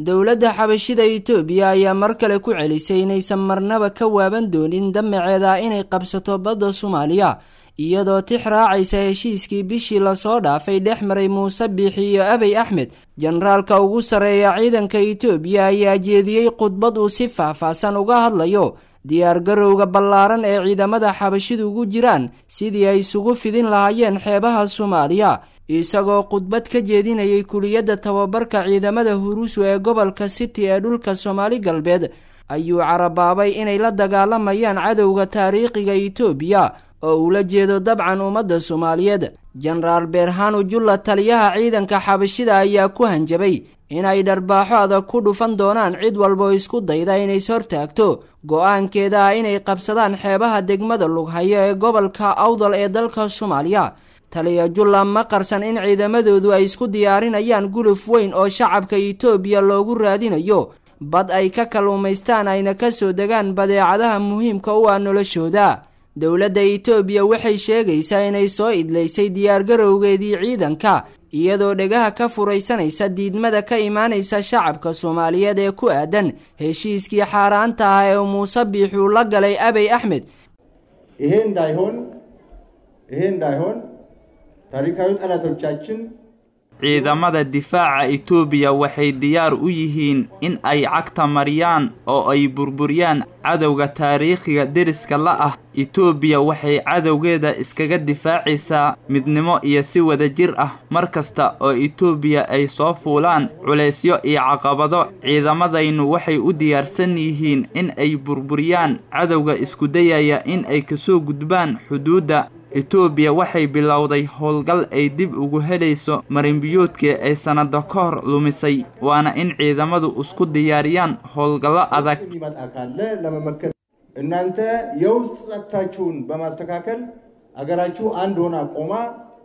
dowladda xabashida itoobiya ayaa mar kale ku celisay inaysan marnaba ka waaban doonin damaceeda inay qabsato badda soomaaliya iyadoo tix raacaysa heshiiskii bishii lasoo dhaafay dhex maray muuse biixi iyo abey axmed jenaraalka ugu sarreeya ciidanka itoobiya ayaa jeediyey khudbad uu si faahfaahsan uga hadlayo diyaargarowga ballaaran ee ciidamada xabashidu ugu jiraan sidii ay isugu fidin lahaayeen xeebaha soomaaliya isagoo khudbad ka jeedinayay kuliyadda tababarka ciidamada huruusu ee gobolka city ee dhulka soomaali galbeed ayuu carabaabay inay la dagaalamayaan cadowga taariikhiga itoobiya oo ula jeedo dabcan ummadda soomaaliyeed jenaraal beerhanu julla taliyaha ciidanka xabashida ayaa ku hanjabay inay dharbaaxo adag ku dhufan doonaan cid walboo isku dayda inays hortaagto go-aankeeda ah inay qabsadaan xeebaha degmada lughayo ee gobolka awdal ee dalka soomaaliya taliya julla ma qarsan in ciidamadoodu ay isku diyaarinayaan guluf weyn oo shacabka itoobiya loogu raadinayo bad ay ka kalluumaystaan ayna ka soo degaan badeecadaha muhiimka u ah noloshooda dowladda itoobiya waxay sheegaysaa inay soo idlaysay diyaargarowgeedii ciidanka iyadoo dhegaha ka furaysanaysa diidmada ka imaanaysa shacabka soomaaliyeed ee ku aadan heshiiskii xaaraanta ah ee muuse biixuu la galay abey axmed ይሄ እንዳይሆን ይሄ እንዳይሆን ታሪካዊ ጠላቶቻችን ciidamada difaaca itoobiya waxay diyaar u yihiin in ay cagta mariyaan oo ay burburiyaan cadowga taariikhiga deriska la ah itoobiya waxay cadowgeeda iskaga difaacaysaa midnimo iyo si wadajir ah mar kasta oo itoobiya ay soo fuulaan culaysyo iyo caqabado ciidamadaynu waxay u diyaarsan yihiin in ay burburiyaan cadowga isku dayaya in ay kasoo gudbaan xuduudda itoobiya waxay bilowday howlgal ay dib ugu helayso marinbiyoodkii ay sannado ka hor lumisay waana in ciidamadu isku diyaariyaan howlgallo adag የሚመጣ ካለ ለመመከት እናንተ የውስጥ ጸጥታችሁን በማስተካከል አገራችሁ አንድ ሆና ቆማ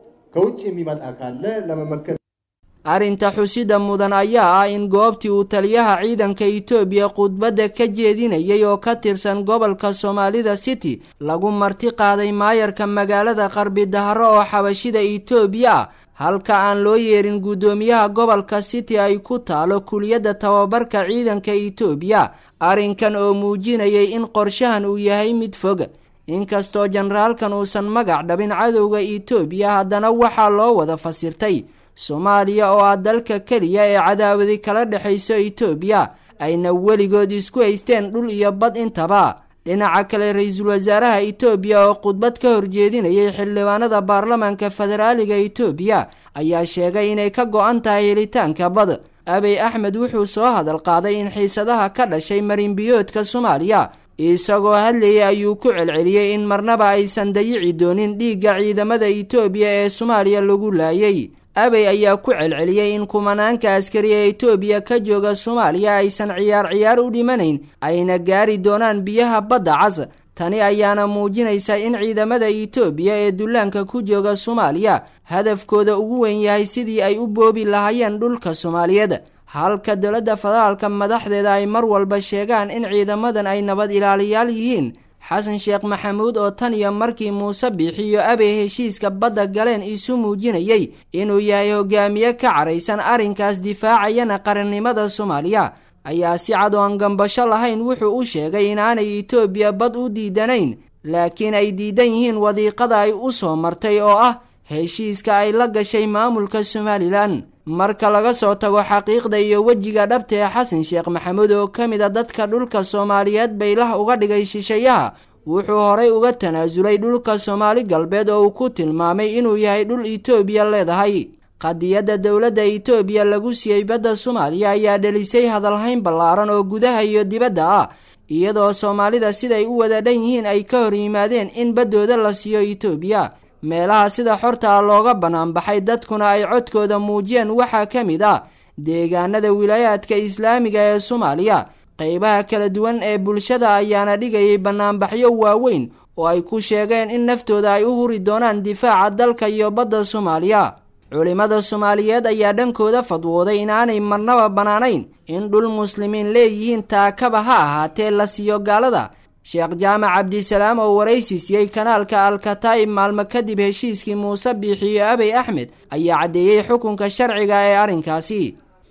ከውጭ የሚመጣ ካለ ለመመከት arrinta xusida mudan ayaa ah in goobtii uu taliyaha ciidanka itoobiya khudbadda ka jeedinayay oo ka tirsan gobolka soomaalida city lagu marti qaaday maayarka magaalada qarbi dahro oo xabashida itoobiya ah halka aan loo yeerin guddoomiyaha gobolka city ay ku taalo kuliyadda tababarka ciidanka itoobiya arrinkan oo muujinayay in qorshahan uu yahay mid fog inkastoo jenaraalkan uusan magac dhabin cadowga itoobiya haddana waxaa loo wada fasirtay soomaaliya oo ah dalka keliya ee cadaawadi kala dhexayso itoobiya ayna weligood isku haysteen dhul iyo bad intaba dhinaca kale ra-iisul wasaaraha itoobiya oo khudbad ka horjeedinayay xildhibaanada baarlamaanka federaaliga itoobiya ayaa sheegay inay ka go-an tahay helitaanka bad abey axmed wuxuu soo hadal qaaday in xiisadaha ka dhashay marinbiyoodka soomaaliya isagoo hadlayay ayuu ku celceliyey in marnaba aysan dayici doonin dhiigga ciidamada itoobiya ee soomaaliya lagu laayay abey ayaa ku celceliyey in kumanaanka askari ee itoobiya ka jooga soomaaliya aysan ciyaar ciyaar u dhimanayn ayna gaari doonaan biyaha badda cas tani ayaana muujinaysa in ciidamada itoobiya ee dullaanka ku jooga soomaaliya hadafkooda ugu weyn yahay sidii ay u boobi lahaayeen dhulka soomaaliyeed halka dowladda federaalka madaxdeeda ay mar walba sheegaan in ciidamadan ay nabad ilaaliyaal yihiin xasan sheekh maxamuud oo tan iyo markii muuse biixiyo abey heshiiska badda galeen isu muujinayay inuu yahay hogaamiye ka caraysan arrinkaas difaacayana qarannimada soomaaliya ayaa si cad oo aan gambasho lahayn wuxuu u sheegay inaanay itoobiya bad u diidanayn laakiin ay diidan yihiin wadiiqada ay u soo martay oo ah heshiiska ay la gashay maamulka somalilan marka laga soo tago xaqiiqda iyo wejiga dhabta ee xasan sheekh maxamuud oo ka mid a dadka dhulka soomaaliyeed baylah uga dhigay shisheeyaha wuxuu horay uga tanaasulay dhulka soomaali galbeed oo uu ku tilmaamay inuu yahay dhul itoobiya leedahay qadiyadda dowladda itoobiya lagu siiyey badda soomaaliya ayaa dhelisay hadalhayn ballaaran oo gudaha iyo dibadda ah iyadoo soomaalida siday u wada dhan yihiin ay ka hor yimaadeen in baddooda la siiyo itoobiya meelaha sida xorta ah looga banaanbaxay dadkuna ay codkooda muujiyeen waxaa ka mid ah deegaanada wilaayaadka islaamiga ee soomaaliya qeybaha kala duwan ee bulshada ayaana dhigayay banaanbaxyo waaweyn oo ay ku sheegeen in naftooda ay u huri doonaan difaaca dalka iyo badda soomaaliya culimmada soomaaliyeed ayaa dhankooda fadwooday inaanay marnaba bannaanayn in dhul muslimiin leeyihiin taakaba ha ahaatee la siiyo gaalada sheekh jaamac cabdisalaam oo waraysi siiyey kanaalka alkataa'ib maalmo kadib heshiiskii muuse biixiyo abey axmed ayaa caddeeyey xukunka sharciga ee arrinkaasi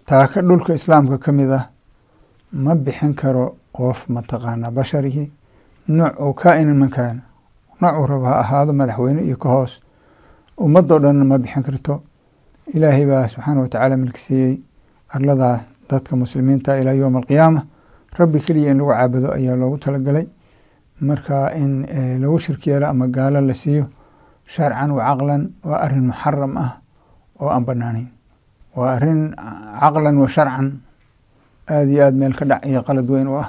taaka dhulka islaamka ka mid ah ma bixin karo qof mataqaanaa basharihii nooc oo kaa-inan man kaana noocuu raba ha ahaado madaxweyne iyo ka hoos ummadoo dhanna ma bixin karto ilaahay baa subxaana watacaala milkisiiyey arladaa dadka muslimiinta ilaa yowma alqiyaama rabbi keliya in lagu caabudo ayaa loogu talagalay marka in lagu shirki yeelo ama gaalo la siiyo sharcan wa caqlan waa arin muxaram ah oo aan banaanayn waa arin caqlan wa sharcan aada iyo aada meel ka dhac iyo qalad weyn u ah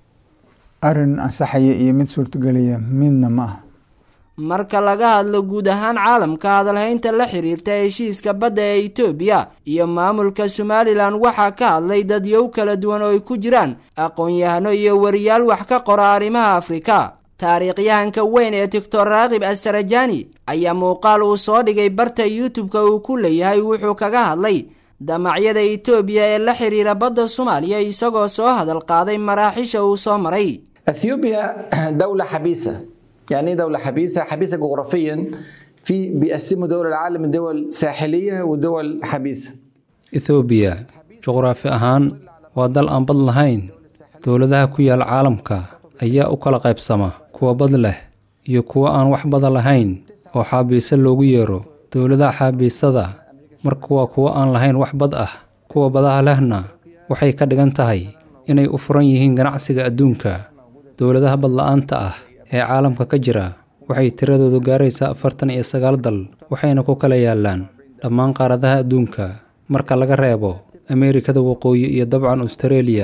arin ansaxaya iyo mid suurtagelaya midna ma ah marka laga hadlo guud ahaan caalamka hadalhaynta la xiriirta heshiiska badda ee etoobiya iyo maamulka somalilan waxaa ka hadlay dadyow kala duwan oo ay ku jiraan aqoon-yahano iyo wariyaal wax ka qora arrimaha afrika taariikhyahanka weyn ee doctor raakib asarajani ayaa muuqaal uu soo dhigay barta youtube-ka uu ku leeyahay wuxuu kaga hadlay damacyada etoobiya ee la xiriira badda soomaaliya isagoo soo hadal qaaday maraaxisha uu soo maray اثيوبيا دوله حبيسه يعني ايه دوله حبيسه حبيسه جغرافيا في بيقسموا دول العالم لدول ساحليه ودول حبيسه ethoobiya juqraafi ahaan waa dal aan bad lahayn dowladaha ku yaal caalamka ayaa u kala qaybsama kuwa bad leh iyo kuwa aan wax bada lahayn oo xaabiise loogu yeero dowladaha xaabiisada marka waa kuwa aan lahayn wax bad ah kuwa badaha lehna waxay ka dhigan tahay inay u furan yihiin ganacsiga adduunka dowladaha badla-aanta ah ee caalamka ka jira waxay tiradoodu gaaraysaa afartan iyo sagaal dal waxayna ku kala yaallaan dhammaan qaaradaha adduunka marka laga reebo ameerikada waqooyi iyo dabcan austareeliya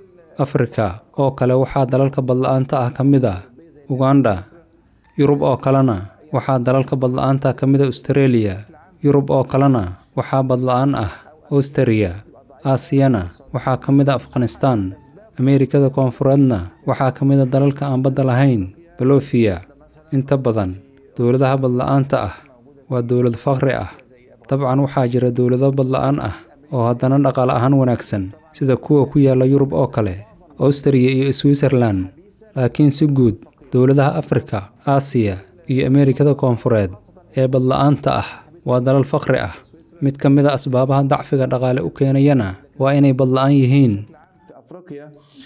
afrika oo kale waxaa dalalka badla-aanta ah ka mid ah uganda yurub oo kalena waxaa dalalka badla-aanta ka mid a austareeliya yurub oo kalena waxaa badla-aan ah austariya aasiyana waxaa ka mid a afghanistaan ameerikada koonfureedna waxaa ka mid a dalalka aan badda lahayn bolofiya inta badan dowladaha badla-aanta ah waa dowlad faqri ah dabcan waxaa jira dowlado badla-aan ah oo haddana dhaqaale ahaan wanaagsan sida kuwa ku yaalla yurub oo kale austariya iyo switzerlan laakiin si guud dowladaha afrika aasiya iyo ameerikada koonfureed ee badla-aanta ah waa dalal faqri ah mid ka mid a asbaabaha dacfiga dhaqaale u keenayana waa inay badla-aan yihiin في افريقيا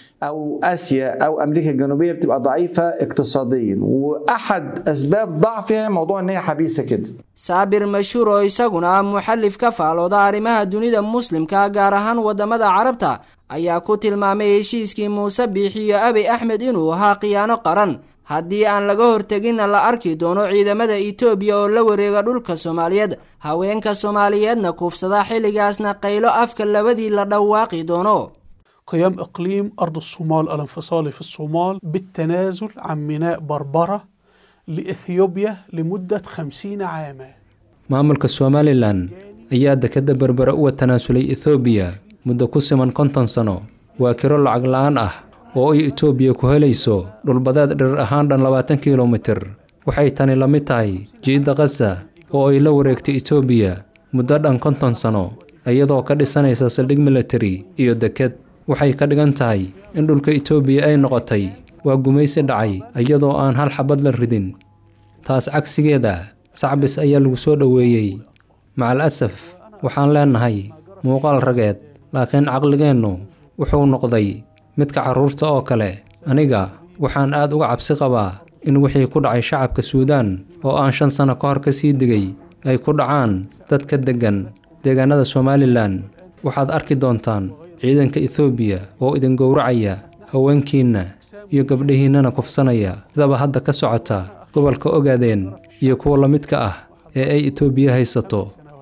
او اسيا او امريكا الجنوبيه بتبقى ضعيفه اقتصاديا واحد اسباب ضعفها موضوع ان هي حبيسه كده saabir mashhuur oo isaguna ah muxallif ka faalooda arrimaha dunida muslimka gaar ahaan waddamada carabta ayaa ku tilmaamay heshiiskii muuse biix iyo abiy axmed inuu ahaa khiyaano qaran haddii aan laga horteginna la arki doono ciidamada etoobiya oo la wareega dhulka soomaaliyeed haweenka soomaaliyeedna kuufsada xilligaasna qaylo afka labadii la dhawaaqi doono قيام إقليم أرض الصومال الانفصالي في الصومال بالتنازل عن ميناء بربرة لإثيوبيا لمدة خمسين عاما maamulka somalilan ayaa dekedda berbere uga tanaasulay ethoobiya muddo ku siman konton sano waa kiro lacag la-aan ah oo ay etoobiya ku helayso dhulbadeed dhirir ahaan dhan labaatan kilomitir waxay tani la mid tahay jiidda kasa oo ay la wareegtay etoobiya muddo dhan konton sano iyadoo ka dhisanaysa saldhig militari iyo deked waxay ka dhigan tahay in dhulka etoobiya ay noqotay waa gumaysi dhacay iyadoo aan hal xabad la ridin taas cagsigeeda sacbis ayaa lagu soo dhoweeyey macal asaf waxaan leennahay muuqaal rageed laakiin caqligeennu wuxuu noqday midka carruurta oo kale aniga waxaan aad uga cabsi qabaa in wixii ku dhacay shacabka suudaan oo aan shan sanno ka hor ka sii digay ay ku dhacaan dad ka deggan deegaanada somalilan waxaad arki doontaan ciidanka ethoobiya oo idin gowracaya haweenkiinna iyo gabdhihiinnana kufsanaya sidaba hadda ka socota gobolka ogaadeen iyo kuwa la midka ah ee ay etoobiya haysato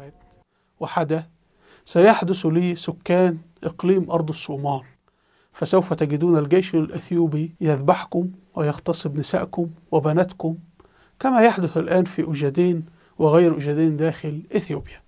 وحدث سيحدث لسكان إقليم أرض الصومال فسوف تجدون الجيش الأثيوبي يذبحكم ويغتصب نسائكم وبناتكم كما يحدث الآن في أجدين وغير أجدين داخل إثيوبيا